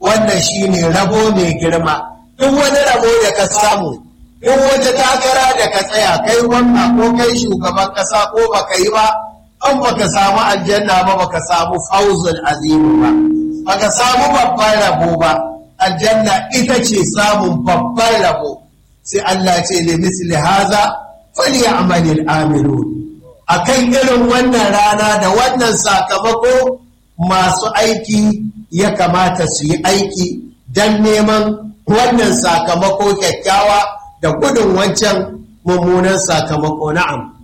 wannan shine rabo mai girma duk wani rabo da ka samu duk wata takara da ka tsaya kai gwamna ko kai shugaban kasa ko baka yi ba an baka samu aljanna ba baka samu fauzul azimu ba baka samu babban rabo ba aljanna ita ce samun babban rabo sai Allah ce li misli haza falyamalil amilun akan irin wannan rana da wannan sakamako masu aiki ya kamata su yi aiki don neman wannan sakamako kyakkyawa da gudun wancan mummunan sakamako na'am